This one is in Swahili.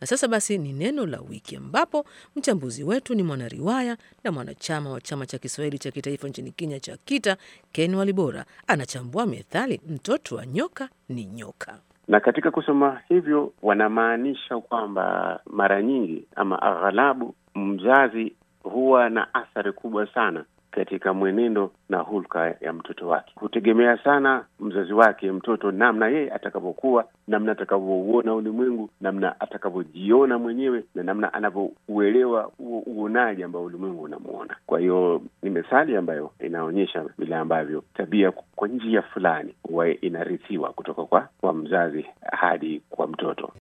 Na sasa basi ni neno la wiki, ambapo mchambuzi wetu ni mwanariwaya na mwanachama wa chama cha Kiswahili cha kitaifa nchini Kenya cha KITA, Ken Walibora, anachambua methali mtoto wa nyoka ni nyoka. Na katika kusema hivyo wanamaanisha kwamba mara nyingi ama aghalabu mzazi huwa na athari kubwa sana katika mwenendo na hulka ya mtoto wake. Hutegemea sana mzazi wake mtoto, namna yeye atakavyokuwa, namna atakavyouona ulimwengu, namna atakavyojiona mwenyewe, na namna anavyouelewa huo uonaji ambao ulimwengu unamuona. Kwa hiyo ni methali ambayo inaonyesha vile ambavyo tabia kwa njia fulani huwa inarithiwa kutoka kwa, kwa mzazi hadi kwa mtoto.